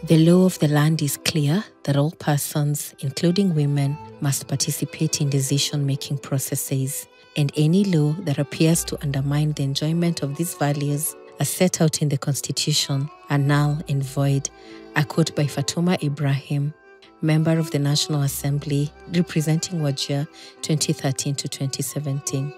The law of the land is clear that all persons, including women, must participate in decision making processes, and any law that appears to undermine the enjoyment of these values as set out in the Constitution are null and void. A quote by Fatuma Ibrahim, member of the National Assembly representing Wajir 2013 to 2017.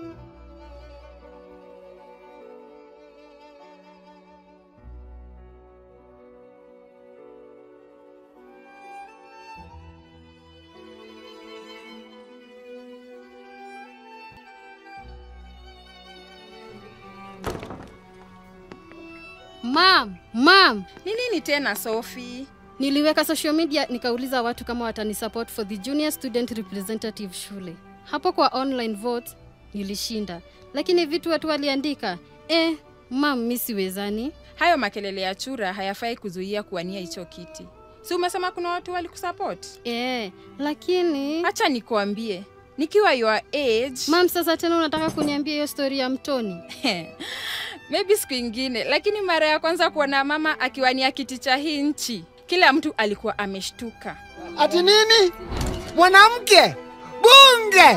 Mam, mam, Ni nini tena Sophie? niliweka social media nikauliza watu kama watanisupport for the junior student representative shule. Hapo kwa online vote nilishinda, lakini vitu watu waliandika eh, mam, mi siwezani. Hayo makelele ya chura hayafai kuzuia kuwania hicho kiti. Si umesema kuna watu walikusupport? Eh, lakini Acha nikuambie, nikiwa your age mam, sasa tena unataka kuniambia hiyo story ya mtoni? maybe siku ingine, lakini mara ya kwanza kuona mama akiwania kiti cha hii nchi, kila mtu alikuwa ameshtuka. Ati nini? Mwanamke bunge?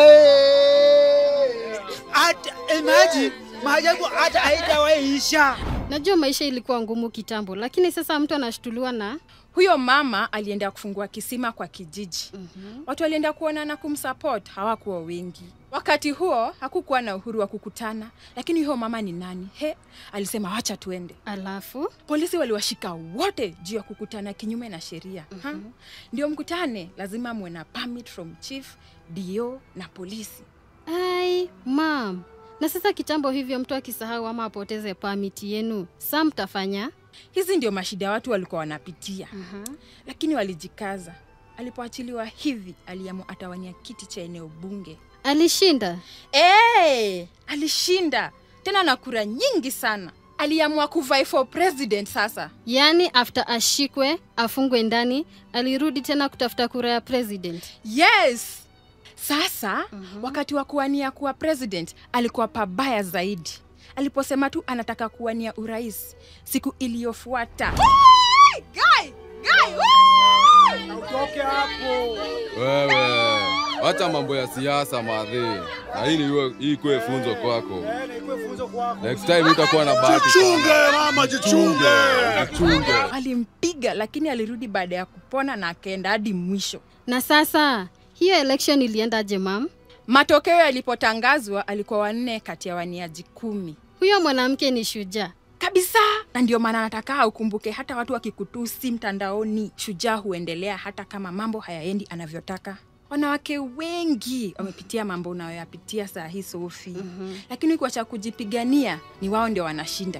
Hey! Hata imagine maajabu hata haijawaisha. Najua maisha ilikuwa ngumu kitambo, lakini sasa mtu anashtuliwa na Huyo mama alienda kufungua kisima kwa kijiji. Watu walienda kuona na kumsupport, hawakuwa wengi. Wakati huo hakukuwa na uhuru wa kukutana, lakini huyo mama ni nani? He, alisema wacha tuende. alafu Polisi waliwashika wote juu ya kukutana kinyume na sheria. Ha? Ndio mkutane, lazima muwe na permit from chief, DO na polisi. ai mam, na sasa kitambo hivyo mtu akisahau ama apoteze pamiti yenu, sa mtafanya Hizi ndio mashida watu walikuwa wanapitia, lakini walijikaza. Alipoachiliwa hivi, aliamua atawania kiti cha eneo bunge. alishinda. Hey, alishinda tena na kura nyingi sana. Aliamua kuvai for president sasa. Yaani after ashikwe afungwe ndani, alirudi tena kutafuta kura ya president. Yes. Sasa wakati wa kuwania kuwa president alikuwa pabaya zaidi. Aliposema tu anataka kuwania urais siku iliyofuata. Guy, guy, Utoke hapo. Wewe acha mambo ya siasa madhi, na hii ni hii kwe funzo kwako. Eh, na ikuwe funzo kwako. Next time utakuwa na bahati. Jichunge mama, jichunge. Jichunge. Alimpiga lakini alirudi baada ya kupona na akaenda hadi mwisho. Na sasa hiyo election iliendaje mam? Matokeo yalipotangazwa alikuwa wanne kati ya waniaji kumi Huyo mwanamke ni shujaa. kabisa, na ndio maana nataka ukumbuke, hata watu wakikutusi mtandaoni, shujaa huendelea hata kama mambo hayaendi anavyotaka. Wanawake wengi wamepitia mambo unayoyapitia saa hii Sofi, mm-hmm. lakini kwa cha kujipigania ni wao ndio wanashinda.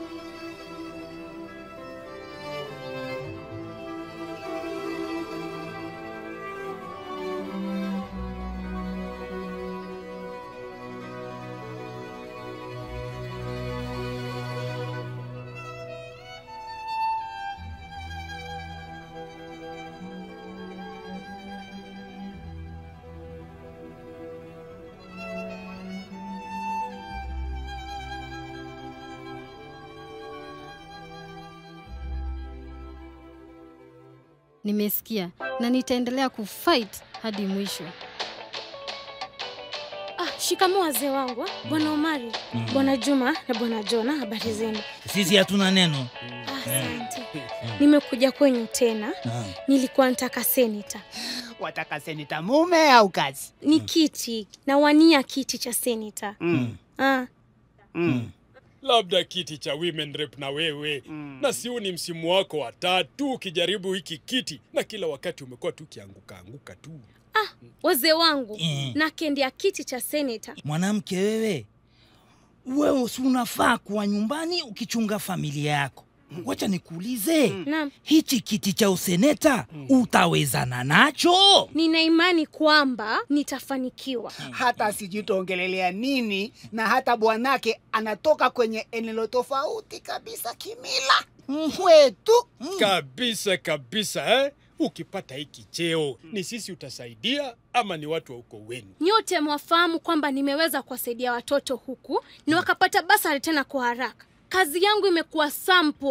Nimesikia na nitaendelea kufight hadi mwisho. Ah, shikamoo wazee wangu ah. Bwana Omari, Bwana Juma na Bwana Jona, habari zenu? Sisi hatuna neno. Ah, Asante. Nimekuja kwenyu tena. Nilikuwa nataka seneta. Wataka seneta mume au kazi? Ni kiti, nawania kiti cha seneta. Mm. Ah, Mm. labda kiti cha women rep na wewe na siu ni msimu wako wa tatu ukijaribu hiki kiti na kila wakati umekuwa tu ukianguka anguka tu wazee wangu Mm. nakendea kiti cha seneta. Mwanamke wewe, wewe si unafaa kuwa nyumbani ukichunga familia yako. Wacha nikuulize, Naam, hichi kiti cha useneta utawezana nacho? nina imani kwamba nitafanikiwa. Hata sijui tuongelelea nini, na hata bwanake anatoka kwenye eneo tofauti kabisa kimila mwetu. kabisa kabisa eh? ukipata hiki cheo ni sisi utasaidia ama ni watu wa uko wenu Nyote mwafahamu kwamba nimeweza kuwasaidia watoto huku na wakapata basari tena kwa haraka. Kazi yangu imekuwa sample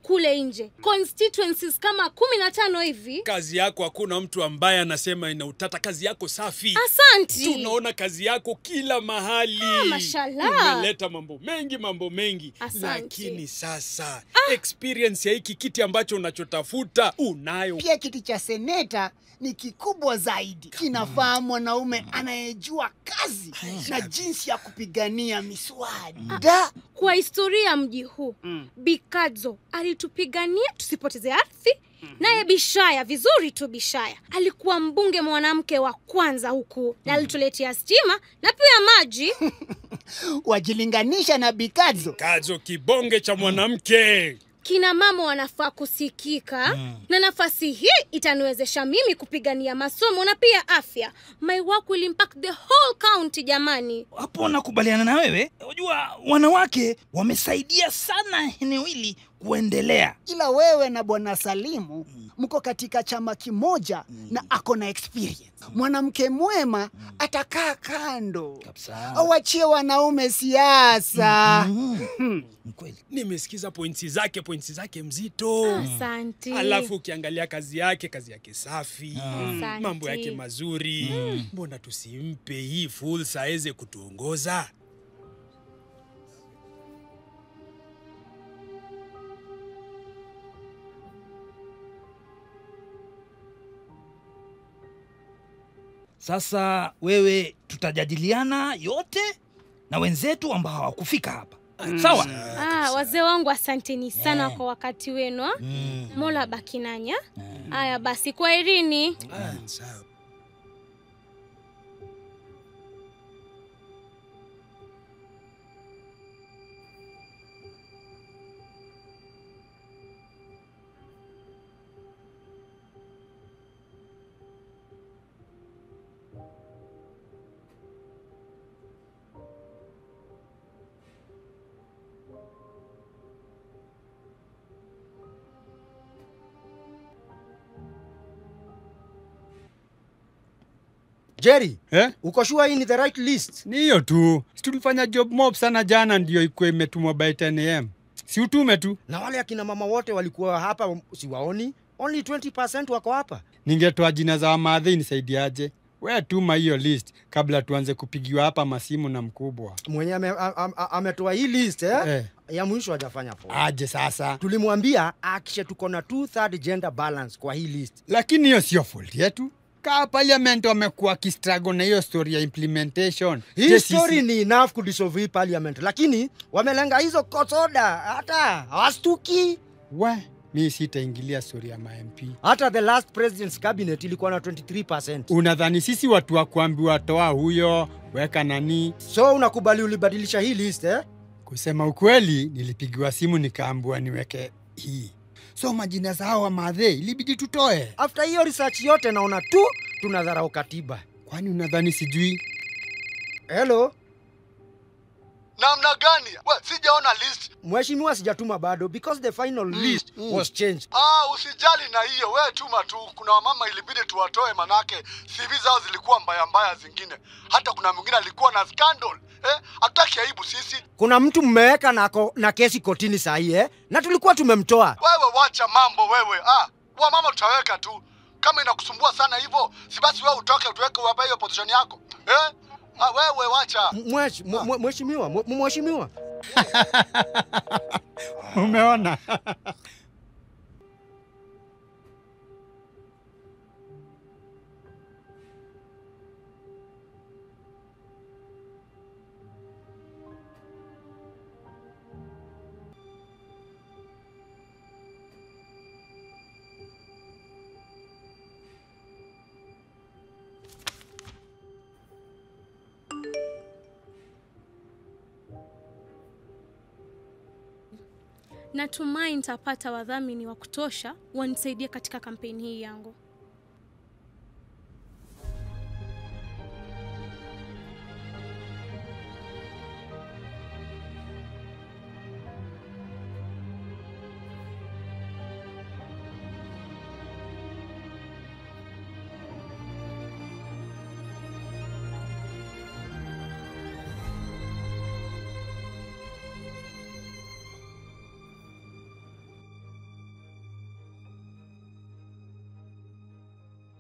kule nje constituencies kama kumi na tano hivi kazi yako hakuna mtu ambaye anasema ina utata kazi yako safi asanti tunaona kazi yako kila mahali Ah, mashallah. umeleta mambo mengi mambo mengi Asante. lakini sasa experience ya hiki kiti ambacho unachotafuta unayo Pia kiti cha seneta ni kikubwa zaidi, kinafaa mwanaume anayejua kazi na jinsi ya kupigania miswada. kwa historia ya mji huu Mm. bikadzo alitupigania tusipoteze ardhi naye bishaya vizuri tu bishaya alikuwa mbunge mwanamke wa kwanza huku na alituletea stima na pia maji Wajilinganisha na Bikadzo. kazo kibonge cha mwanamke kina mama wanafaa kusikika na nafasi hii itaniwezesha mimi kupigania masomo na pia afya my work will impact the whole county jamani hapo nakubaliana na wewe unajua wanawake wamesaidia sana eneo hili kuendelea ila wewe na bwana Salimu mko katika chama kimoja na ako na experience. Mwanamke mwema atakaa kando, Kabisa. awachie wanaume siasa. Mm, ni kweli nimesikiza pointi zake pointi zake mzito asante alafu ukiangalia kazi yake kazi yake safi Asante. mambo yake mazuri mbona tusimpe hii fursa aweze kutuongoza sasa wewe tutajadiliana yote na wenzetu ambao hawakufika hapa sawa ah, wazee wangu asanteni sana Eh. kwa wakati wenu ah. Mm. mola bakinanya haya basi kwa irini Ah, sawa. Jerry, Eh? uko sure hii ni the right list? Ni hiyo tu. Si tulifanya job mob sana jana ndio ikuwe imetumwa by 10 am. Si utume tu. Na wale akina mama wote walikuwa hapa siwaoni. Only 20% wako hapa. Ningetoa jina za wamadhi nisaidiaje? We tuma hiyo list kabla tuanze kupigiwa hapa masimu na mkubwa. Mwenye ame- am- am- ametoa hii list eh? Eh. Ya mwisho hajafanya poa. Aje sasa. Tulimwambia akishe tuko na two third gender balance kwa hii list. Lakini hiyo sio fault yetu. Kaa parliament wamekuwa kistruggle na hiyo story ya implementation. Hii Je, story sisi- ni enough kudissolve hii parliament, lakini wamelenga hizo court order, hata hawastuki. We, mi sitaingilia story ya ma-MP. Hata the last president's cabinet ilikuwa na 23%. Unadhani sisi watu wa kuambiwa toa huyo, weka nani? So unakubali ulibadilisha hii list eh? Kusema ukweli, nilipigiwa simu nikaambiwa niweke hii. So majina zao wa madhe ilibidi tutoe. After hiyo research yote naona tu tunadharau katiba. Kwani unadhani sijui? Hello, namna gani we sijaona list mheshimiwa, sijatuma bado because the final list was changed. ah, usijali na hiyo we tuma tu kuna wamama ilibidi tuwatoe manake cv zao zilikuwa mbaya mbaya zingine hata kuna mwingine alikuwa na scandal eh? hatutaki aibu sisi Kuna mtu mmeweka na, ko- na kesi kotini saa hii eh? na tulikuwa tumemtoa. wewe wacha mambo wewe ah, wamama tutaweka tu kama inakusumbua sana hivyo si basi wewe utoke tuweke uwape hiyo position yako eh? ah, wewe wacha Mwesh- mwe- mwe- Mheshimiwa, mwe- mheshimiwa, Umeona? natumai nitapata wadhamini wa kutosha wanisaidie katika kampeni hii yangu